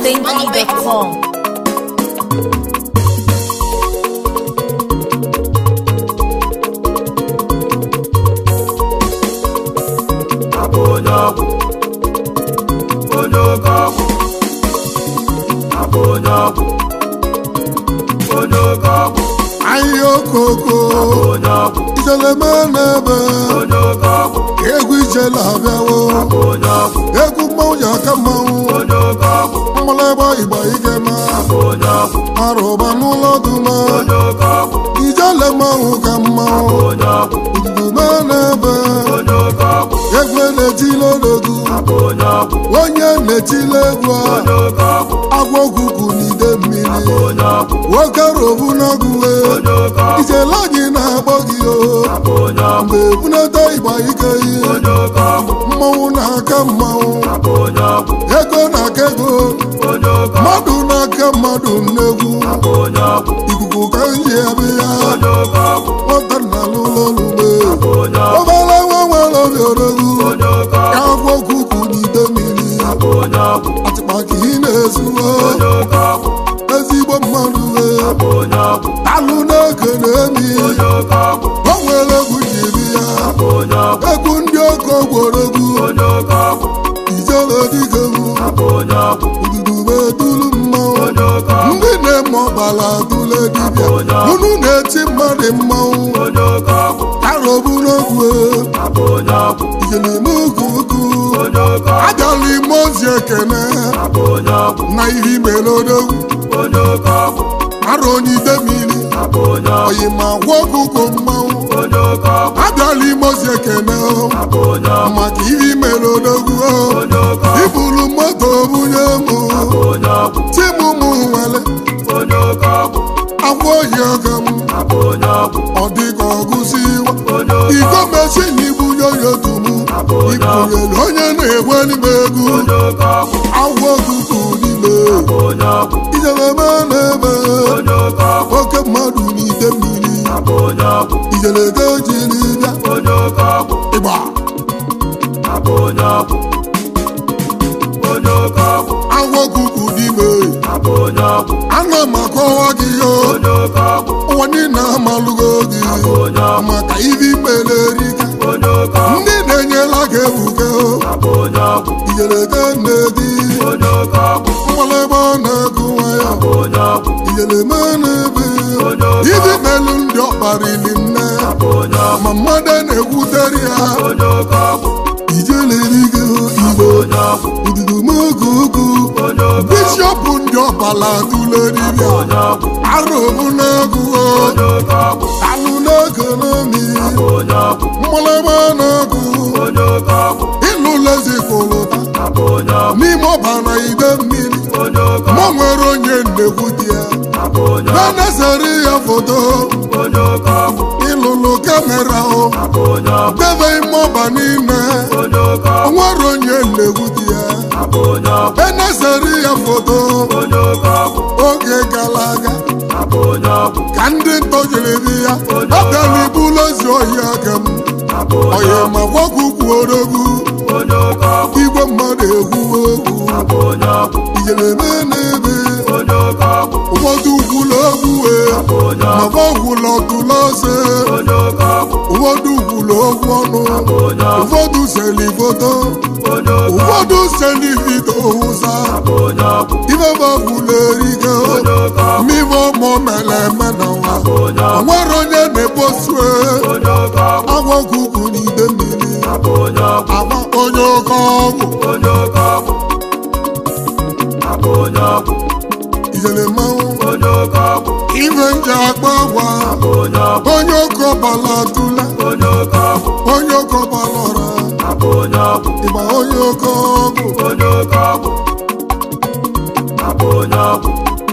highlifeng.com. abụ onye ọgwụ onye oke ọgwụ abụ onye ọgwụ onye oke ọgwụ ahịhịa okoko abụ onye ọgwụ ijeleme n'ebe onye oke ọgwụ egwu ijele abịawo abụ onye ọgwụ egwu mmanwụ ji aka mmanwụ onye oke ọgwụ mmalaba igba igema abụ onye ọgwụ arụba n'ụlọ duma onye oke ọgwụ ijele mmanwụ ka mmanwụ onye ọgwụ ududume n'ebe onye oke ọgwụ egwu na-etile odogwu abụ onye ọgwụ onye na-etile egwu a onye oke ọgwụ agwọ okuku n'ide mmiri abụ onye ọgwụ nwoke robu n'ọgwụwe onye oke ọgwụ ijele anyị na-agbọ gị o abụ onye ọgwụ mgbe ebunata igba ike ihe onye oke ọgwụ mmanwụ na-aka mmanwụ abụ onye ọgwụ ego na-aka ego onye oke ọgwụ mmadụ na-aka mmadụ nnegwu abụ onye ọgwụ ikuku ka nji abịa onye oke ọgwụ nwata na n'ụlọ n'ugbe abụ onye ọgwụ obere nwa nwere obi odogwu onye oke ka ọgwụ agwọ kuku n'ide mmiri abụ onye ọgwụ atịkpa ka ị na-ezuo onye oke ọgwụ ezigbo mmadụ wee abụ onye ọgwụ alụ na-eke na-emi onye oke ọgwụ o nwere egwu jiri ya abụ onye ọgwụ egwu ndị oke gboregwu onye oke ọgwụ ijele dike m abụ onye ọgwụ ududube duru mmanwụ onye oke ọgwụ ndị na-eme ọbara tụle dibịa unu na-eti mmadụ mmanwụ onye oke ọgwụ arọbu n'ogwe abụ onye ọgwụ ijelimugwu ukwu onye oke ọgwụ ajala ime ozi ekene abụ onye ọgwụ na ihe imere odogwu onye oke ọgwụ arụ onye ide mmiri abụ onye ọgwụ oyi ma gwa ọkụkọ mmanwụ onye oke ọgwụ abịala ime ozi ekene abụ onye ọgwụ maka ihe imere odogwu onye oke ọgwụ ibulu moto bunye mụ abụ onye ọgwụ timụ mụ nwere onye oke ọgwụ agwa ohi ọga m abụ onye ọgwụ ọ dịka ọgụsi iwa onye oke iko mesi na ibunye onye otu mụ abụ onye ọgwụ ibunyere onye na-egwe n'ime egwu onye oke ọgwụ agwọ okuku n'ime abụ onye ọgwụ ijeleme na-eme onye oke ọgwụ oke mmadụ n'ide mmiri abụ onye ọgwụ ijelege jiri bịa onye oke ọgwụ ịgba abụ onye ọgwụ onye oke ọgwụ agwọ okuku n'ime abụ onye ọgwụ ana m akọwa gị yo onye oke ọgwụ ụwa niile amalụgo gị abụ onye ọgwụ maka ibi mere erika onye oke ọgwụ ndị na-enyela gị ebuke abụ onye ọgwụ ijelege nne di onye oke ọgwụ mgbalịgba na-agụwa ya abụ onye ọgwụ ijeleme na-ebe onye oke ibi melu ndị ọkparili nne abụ onye ọgwụ ma mmadụ na-ekwutere ya onye oke ọgwụ ijelerigo igbo onye ọgwụ ududumoge ugwu onye oke bishọp ndị ọbala tụle dibịa onye ọgwụ arụbụ na-agụọ onye oke ọgwụ alụ na-ekonomi abụ onye ọgwụ mgbalịgba na-agụ onye oke ọgwụ ịlụlezi kụlụta abụ onye ọgwụ n'ime ọbara ide mmiri onye oke ma ọgwụ nwere onye nnekwu di ya abụ onye ọgwụ na-esere ya foto onye oke ọgwụ ịlụlụ kamera o abụ onye ọgwụ debe ime ọba niile onye oke o ọgwụ nwere onye nnekwu di ya abụ onye ọgwụ enesere ya foto onye oke ọgwụ oge gara aga abụ onye ọgwụ ka ndị ntọjiri di ya abịala ibulu ozi ohi aka m abụ onye oyi ọgwụ ma gwagwukwu odogwu onye oke ọgwụ igwe mmadụ egwuwe egwu abụ onye ọgwụ ijeleme n'ebe onye oke ọgwụ ụfọdụ ugwula ogwuwe abụ onye ma ọgwụ ọgwụla ọtụla ose onye oke ọgwụ ụfọdụ ugwula ogwu ọnụ abụ onye ọgwụ ụfọdụ seli foto onye oke ụfọdụ seli vidio ụsa abụ onye ọgwụ ife ọgwụla erike onye oke ọgwụ mmiri ọmụ mere eme na nwa abụ onye o ọgwụ nwere onye na-eposue onye oke ọgwụ agwọ kuku n'ide mmiri abụ onye ọgwụ agba onye oke ọgwụ onye oke ọgwụ abụ onye ọgwụ ijele mmanwụ onye oke ọgwụ ife nje agba agwa abụ onye ọgwụ onye oke ọbala tụla onye oke ọgwụ onye oke ọbala ọra abụ onye ọgwụ ịgba onye oke ọgwụ onye oke ọgwụ abụ onye ọgwụ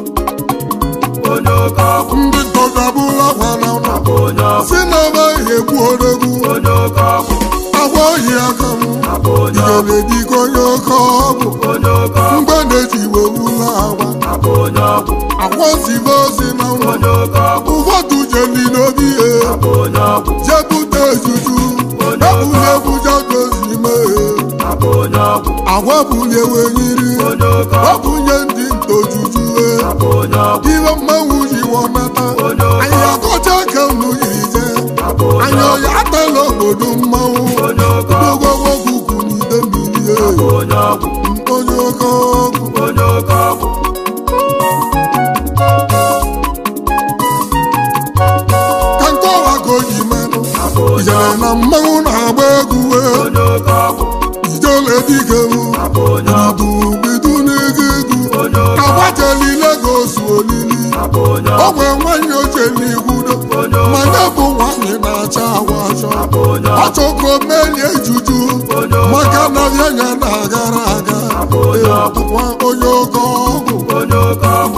onye oke ọgwụ ndị ntọgabụla gwara ụlọ abụ onye ọgwụ si na ebe ihe egbu odogwu onye oke ọgwụ agwa ohi aka m abụ onye ọgwụ ijele dịka onye oke ọgwụ onye oke ọgwụ mgbe na-eji iwe wula agwa abụ onye ọgwụ agwa zibe ozi na nwa onye oke ọgwụ ụfọdụ jeli n'obi ihe abụ onye ọgwụ jebute ejuju ebuli ebuja gozi mee abụ onye ọgwụ agwa bulie wenyiri onye oke ọgwụ ọbụnye ndị ojuju iwe mmanwụ ji wọnata anyị akọcha ka unu yiri jee anyị ọya atala obodo mmanwụ ogogwo kuku n'ide mmiri onye oke ọgwụ ka nke ọwa ka o ji menụ ijere na mmanwụ na-agba egwu wee ijele dike wu bidu n'ego egwu agbacheli Lagos olili ogwe nwanyị oche n'ikwudo manya bụ nwanyị na-acha agwa achọ ọchọko melie juju maka na yanya na-agara aga nwa onye oke ọgwụ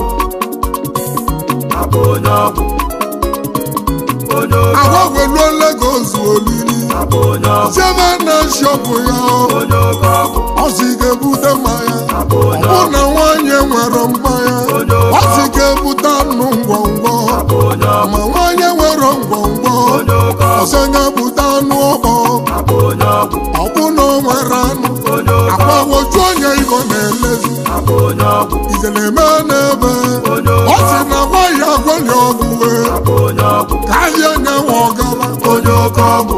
agwagweluo Lagos olili jebe na shọpụ ya ọ sị ga-ebute mmanya ọ bụ na nwanyị nwere mmanya ọ sị ga-ebute anụ ngwongwo ma nwanyị nwere ngwongwo ọsọ ga-ebute anụ ọkpọ ọ bụ na o nwere anụ akwawoju onye igbo na-elezi ijele eme n'ebe ọ sị na nwaanyị agwali ọgwụ wee ka ahịa nye nwe ọgala onye oke ọgwụ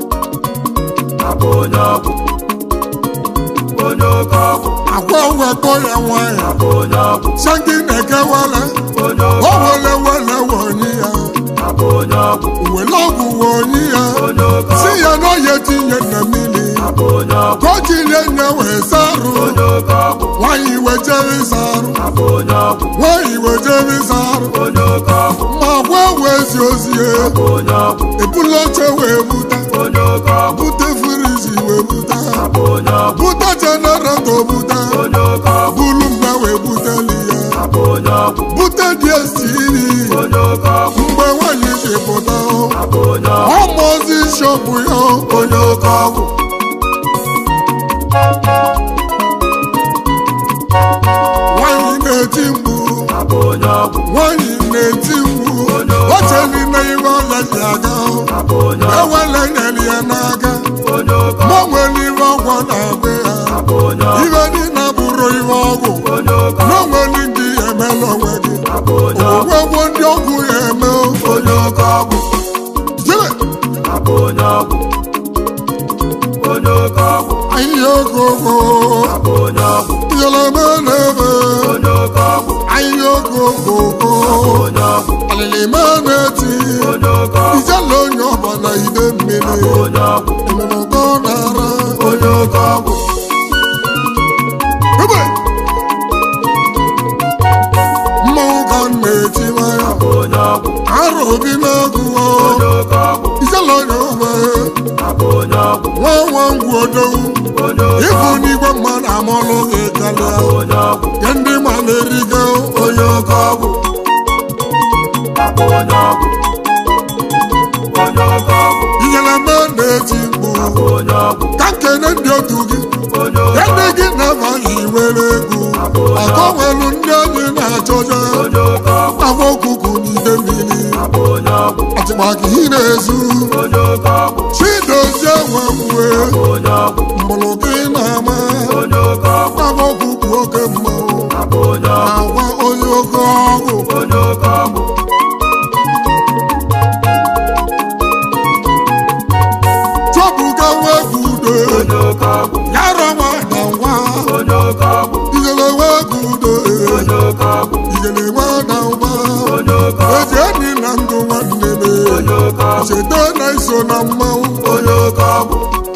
agwa wekọ ya nwanyị shanki na-ekewele o wele wele wonyi ya wele ọgwụ wonyi ya si ya na oye tinye na mmiri ka o tinye nye wee sarụ nwanyị wejere sarụ nwanyị wejere sarụ ma gwa wee zi ozi ya ebula oche wee buta bute firizi wee buta buta jenereto buta bulu mgbe wee buteli ya bute dstv mgbe nwanyị ji pụta ọmụozi shọpụ ya onye oke ọgwụ nwanyị na-eti mkpu nwanyị na-eti mkpu ocheli na ihe ọya ji aga ewele nyere ya n'aka ma nwere ihe ọgwụ na-agba ya ihe dị na bụrụ ihe ọgwụ na nwere ndị emela onwe gị ogwegwo ndị ọgwụ ya eme onye oke ọgwụ jebe ahịhịa ogogo yeleme n'ebe ahịhịa ogogogo alịlịme na-eti ijele onye ọbụla ide mmiri ememego nara onye oke ọgwụ ebe mmanwụ ka m na-etiwa ya arụ obi na-agụwa ijele onye ogbe nwa nwa ngwu odowu ịbụ n'igwe mmadụ amụlụ gị karịa ya ndị ma na-erigo onye oke ọgwụ inyere mbe na-eti mkpu ka nkene ndị otu gị ya ndị gị na-abaghị nwere egwu aka nwelu ndị anyị na-achọja agba okuku n'ide mmiri atịgbaka ị na-ezu chidozie nwe mwe mgbụrụ gị na-ama agba okuku oke mmanwụ agwa onye oke ọgwụ chọpụga nwegwu udo yara nwa na nwa ijele nwegwu udo ijele nwa na nwa eji enyi na ndụ nwanne m cheta na iso na mmanwụ onye oke ọgwụ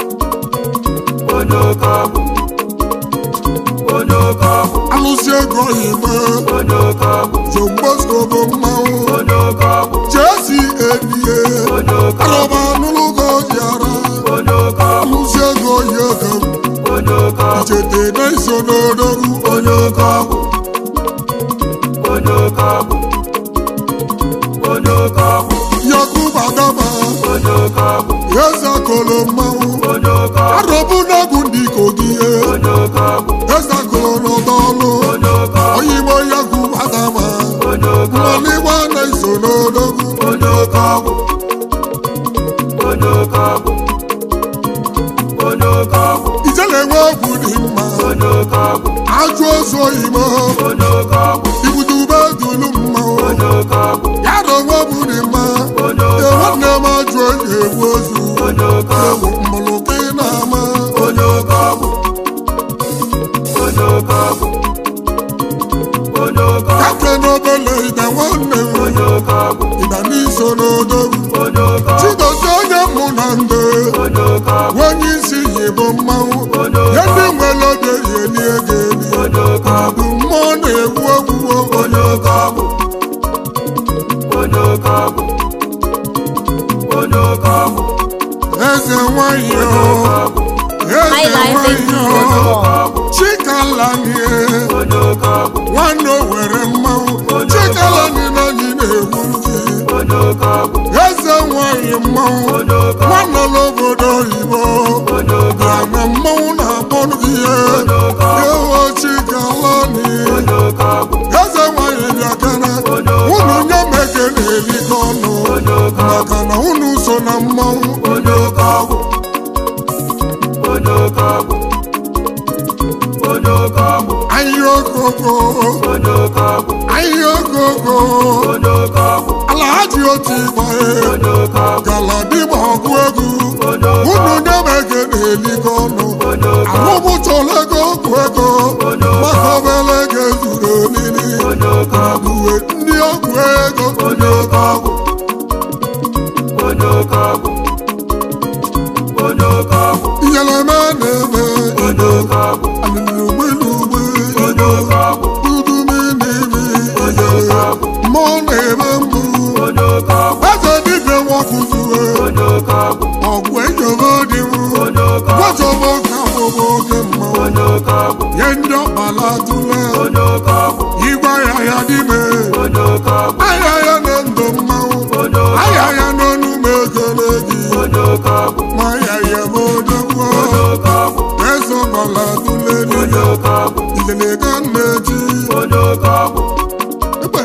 alụsị ego oyime jombosko bụ mmanwụ chesi edie alọba anụlụgo jiara alụsị ego oyi oge ichete na iso n'odogwu onye oke ọgwụ yakuba gaba eze kolo mmanwụ arọbụ n'ọgwụ ndị kogi eze kolo n'ọdọọlụ oyigbo yakuba gaba mmanigba na iso n'odogwu ijele nwe ọgwụ dị mma ajụ ozu oyibo ibudube dulu mmanwụ ya na onwe bụrụ mma nwanne m ajụ oyi egwu ozu ewu mmụlụka ị na-ama kake n'obele ide nwanne m ịda n'iso n'odogwu chidozie onye mụ na ndị onye isi yi bụ mmanwụ ya ndị nwere oge yi eli ego eli bụ mmụọ na-egwu egwu onye eze nwanyị o eze nwanyị o chikalanie nwanne o were mmanwụ chikalani na anyị na-egwu ji eze nwanyị mmanwụ nwanne n'obodo oyibo bịa na mmanwụ na-akpọnụ gị ihe ewo chikalani eze nwanyị bịa kene unu nye m eke na-elikọ ọnụ maka na unu so na mmanwụ anyị ogogo anyị ogogo alahaji otu ịgbae galadima ọgụ egwu unu nye m eke na-elikọ ọnụ ahụbụchọla ego ọgụ ego maka obere ego zuru olili uwe ndị ọgwụ ego iyeleme na-eme alụlụgbelugbe uduminibi mmụọ na-eme mbụ eze dibịa nwakụzue ọgwụ ejobe dịwu gwachọba oge abụbụ oge mmanwụ nye ndị ọkpala tụle igwe ya ya dime ahịa ya na ndụ mmanwụ ahịa ya n'ọnụ m ekele gị ma ya ya bụ odogwu eso gbala tụle dịya ilele ka nneji egbe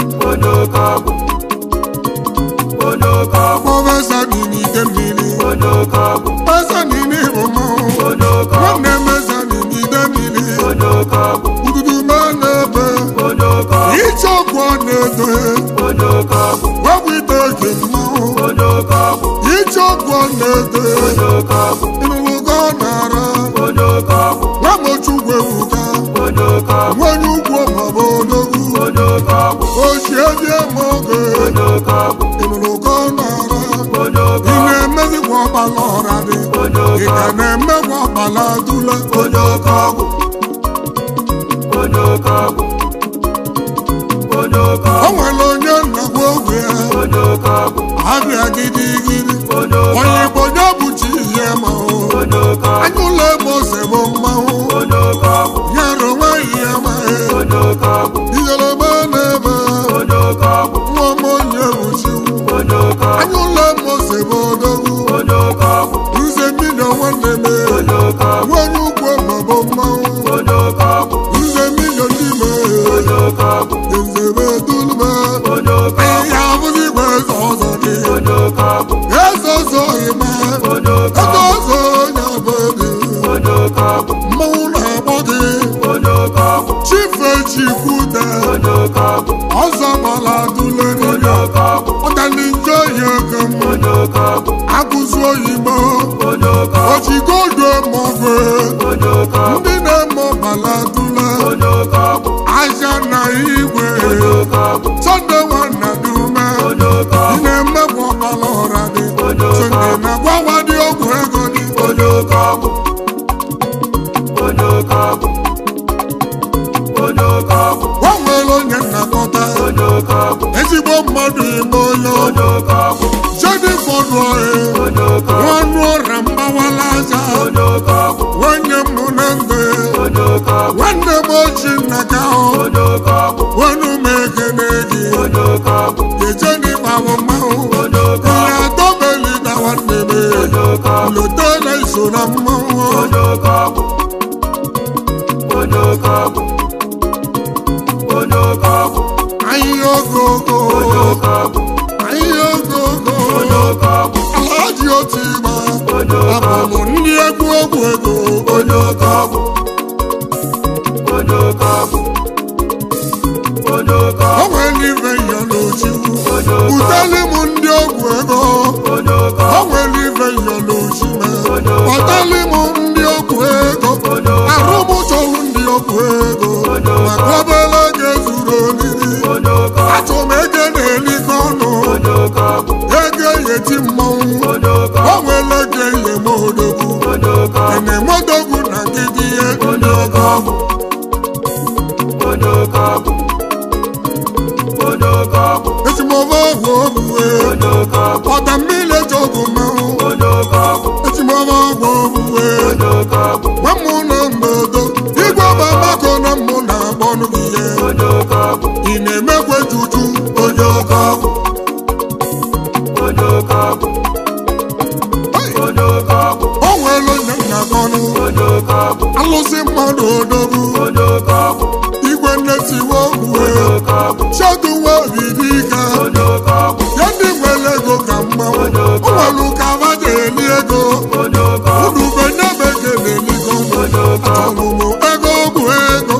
prọfesa nini ike mmiri esa nini bụ mmanwụ nwanne m esa nini ide mmiri ududu me na-ebe iche ọgwụ ọ na-edo wepụ ite oge mmanwụ iche ọgwụ ọ na-edo ịnụlụga ọ na-ara nwamochukwu ewuga nwonye ugwu maọbụ odogwu ochie bịa ma oge ịnụlụga ọ na-ara ị na-emezikwa ọkpala ọra dị ị ka na-emekwa ọkpala dula onye oke ọgwụ o nwere onye nnagwa ogwe ya abịa gidigidi onye igbo nye bụchi ihe ma o anyụla ebe ose bụ mmanwụ nyere nwaanyị ya ma ijelebe na-ebe nwa m onye bụchi anyụla ebe ose bụ odogwu nze mmiri nwanne m nwanyị ugwu maọbụ mmanwụ nze mmiri n'ime nzebe dulube ihe abụghị igwe eze ọzọ gị eze ọzọ ịma eze ọzọ onye bụ gị mmanwụ na-agbọ gị chife chikwute ọzọ gbala dule niile ọdani nje ya ego m akụzi oyibo ojigodo mọgwe ndị na-eme ọbala dule aja na igwe sọnde nwanna dị ume ị na-emekwa ọbala ọra dị sonde na-agwawa dị ọgwụ ego dị o nwere onye nnakọta ezigbo mmadụ ime onye jedi fọdụ nwanụ ọrịa mgbawala aja nwanne m na ndụ nwanne m ochi nna ka ahụ wenu m ekene gị ejeni gbawo mmanwụ ihe adọbeli na nwanne m lotela iso na mmanwụ anyị ogogo anyị ogogo alaji otu igba abụmụ ndị egwu ogwu ego onye oke ọgwụ nwere ife ya n'ochiwu buteli m ndị ọgwụ ego o nwere ife ya n'ochime kpọtali m ndị ọgwụ ego arụ m chọrọ ndị ọgwụ ego maka obere ego zuru oriri achọ m ego na-elikọ ọnụ ego eyeti mmọnwụ o nwere ego eyi m odogwu enemodogwu na nkịtị ihe ndị ọgọ ọgwụ etimọba ọgwụ ogbue ọda mmiri eji ọgwụ mmanwụ etimọba ọgwụ ogbue nwamụ na mbodo igwe ọba mako na mmụ na-agbọnụ gị ihe ị na-emekwe juju onye ọkọ ọgwụ o nwere onye nna gọnụ alụsị mmadụ odogwu igwe nnetiwe ogbue cheduwe obibi ike ya ndị nwere ego ka mmanwụ o nwere ka abaja eli ego unu benyebeke na-eligo ọmụmụ ego ọgwụ ego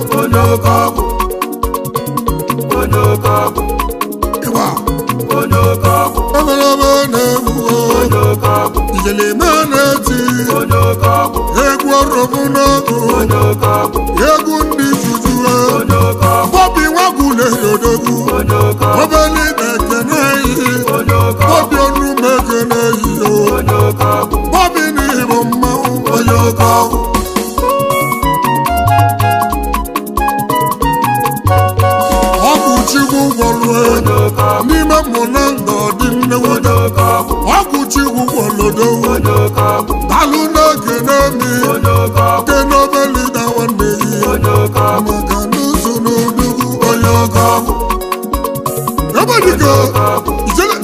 ịgba eberebe na-egbuo ijeleme na-eti egwu ọrọbụ n'ọgụ egwu ndị jujue bọbi nwagwuleri odogwu obeli ekene eyi bọbi onume ekene eyi o bọbi n'igbo mmanwụ onye oke ọgwụ ọgwụ chigwu gwọrue n'ime mmụ na ndọ dị nnewude ọgwụ chigwu gwọlodowu dalụ n'oge n'emi nke n'obeli da nwanne yi maka n'ụzọ n'odogwu onye oke ọgwụ ebedike ijele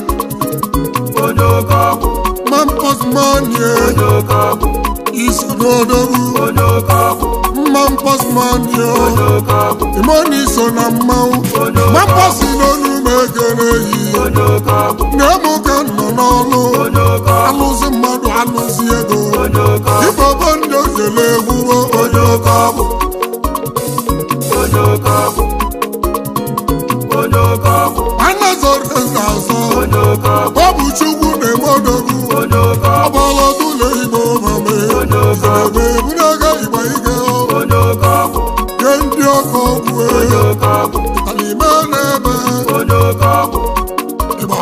mampọsmanie isi n'odogwu mampọsmanie imoni so na mmanwụ mampọsi n'onu m ekene yi na-emu ka nọ n'ọlụ alụzi mmadụ alụzi ego ibobo ndị ojele egwuwo onye oke ọgwụ anazọrọ eze azọ ọ bụ chukwu na-eme odogwu ọbọlọdụlọ igbo mame ebe ebunega igba ike nye ndị ọkọ ọgwụ alime na-ebe ịgba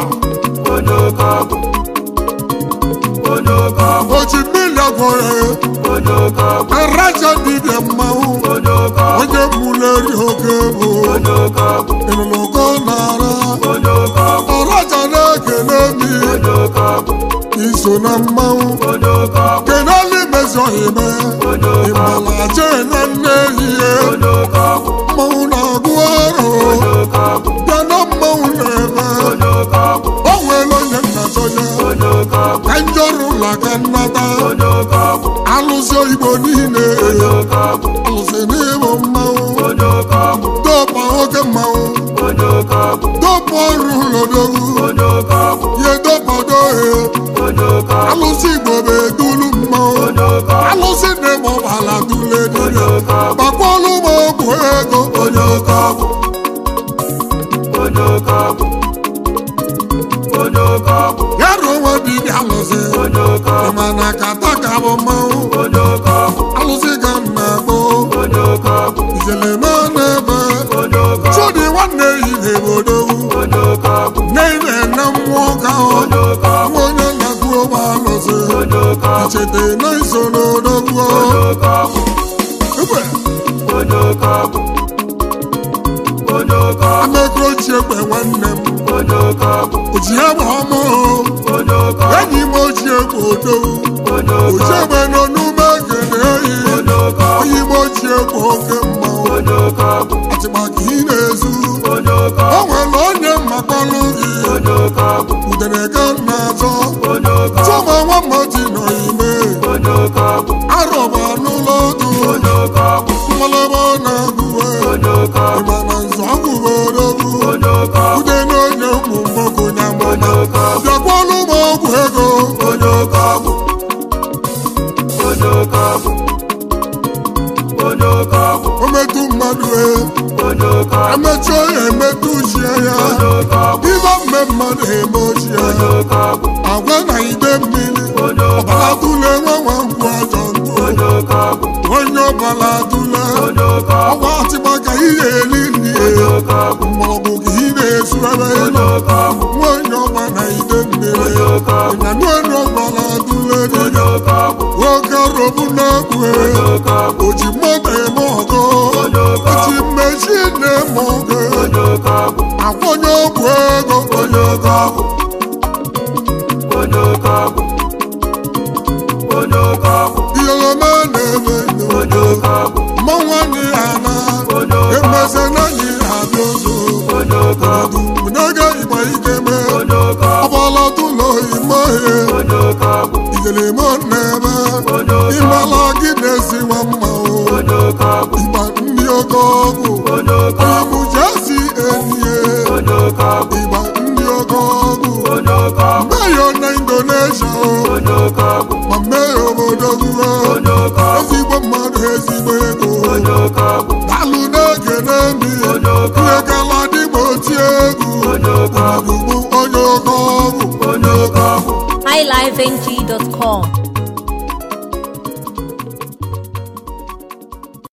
oji mmiri agwọrọ araja dibịa mmanwụ onye mmuleri oke bụ ịnụnụgo nara ọraja na-ekele mi iso na mmanwụ kenali mezi ohime ịmala jena nne ehihie mmanwụ na-agụ ọrụ bịa na mmanwụ na-eme o nwere onye nna sonye ka njọrụ ụlọ ka nnata alụsị igbo niile alụsị n'ịbụ mmanwụ dopa oke mmanwụ dopa ọrụ ụlọdogwu ye dopado he alụsị igbo bụ edulu mmanwụ alụsị na-eme ọbala dule dile gbakwalụ m ọgwụ ego onye oke ọgwụ ya ruo nwa dibịa alụsị mana kata ka bụ mmanwụ alụsị ka m na-akpọ ijeleme na-ebe chudi nwanne yi na-ebodowu na-ime na mmụọ ka nwa onye na-agụ ụgbọ alụsị ichete na iso n'odogwu amekro chiegbe nwanne m oji egbe ọmụụ enyi m oji egbe odowu oji egbe nọ n'ume ekene eyi onye m oji egbe oke mmanwụ atịmaka ị na-ezu o nwere onye mmakpọlụ gị udere ka m na-achọ chụma nwa mmoti nọ ime arọba n'ụlọ otu mmalaba na-agụwe ịmana nzọ ọgwụwe odogwu ude n'onye ụmụ mgboko nya mụma bịakwalụ m ọgwụ ego onye oke ọgwụ emetụ mmadụ e emechi onye emetụ ochie ya ibe mme mmadụ eme ochie agwa na ide mmiri ọbara tụle nwa nwa nkwụ ọjọ ndụ onye ọbara tụle ọgwa atịgba ka ihe eli nri maọbụ ka ị na-esu ebe nọ nwa onye ọgba na ide mmiri ịnanụ onye ọbara tụle nwoke robu na-ekwu oji mmadụ eme ọgọ oji mmechi na-eme ọgọ akwụnye ọgwụ ego onye oge ọgwụ iyoloma na-eme n'odo mmanwanyị ana emeze n'anyị abịa ozo n'oge igba ike mee ọgbala tụlọ ime ihe igelemo na-eme ịmala gị na-esiwa mma o ịgba ndị oke ọgwụ ọyịmụjesi enyiye ịgba ndị oke ọgwụ mmeyo na indonesia o ma mmehie obodo guo ezigbo mmadụ ezigbo ego dalụ na-ege n'emi ihe gala dịgba oti egwu ugbu onye oke ọgwụ highlifeng.com